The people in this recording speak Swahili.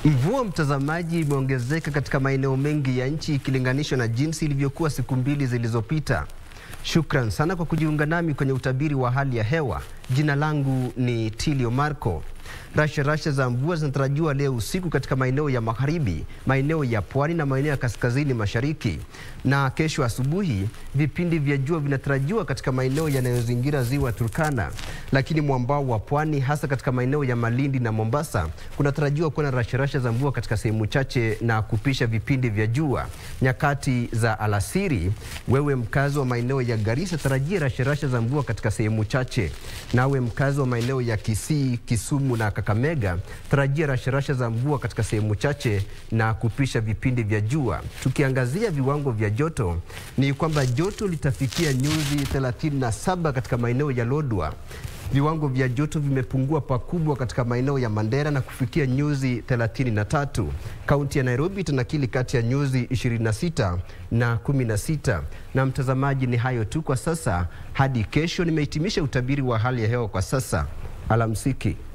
Mvua mtazamaji, imeongezeka katika maeneo mengi ya nchi ikilinganishwa na jinsi ilivyokuwa siku mbili zilizopita. Shukran sana kwa kujiunga nami kwenye utabiri wa hali ya hewa. Jina langu ni Tilio Marco. Rasha rasha za mvua zinatarajiwa leo usiku katika maeneo ya magharibi, maeneo ya pwani na maeneo ya kaskazini mashariki, na kesho asubuhi vipindi vya jua vinatarajiwa katika maeneo yanayozingira ziwa Turkana, lakini mwambao wa pwani, hasa katika maeneo ya Malindi na Mombasa, kunatarajiwa kuwa na rasha rasha za mvua katika sehemu chache na kupisha vipindi vya jua nyakati za alasiri. Wewe mkazi wa maeneo ya Garissa, tarajia rasha rasha za mvua katika sehemu chache. Nawe mkazi wa maeneo ya Kisii, Kisumu na Kakamega, tarajia rasharasha za mvua katika sehemu chache na kupisha vipindi vya jua. Tukiangazia viwango vya joto, ni kwamba joto litafikia nyuzi 37 katika maeneo ya Lodwar. Viwango vya joto vimepungua pakubwa katika maeneo ya Mandera na kufikia nyuzi 33. Kaunti ya Nairobi itanakili kati ya nyuzi 26 na 16. Na mtazamaji, ni hayo tu kwa sasa. Hadi kesho, nimehitimisha utabiri wa hali ya hewa kwa sasa. Alamsiki.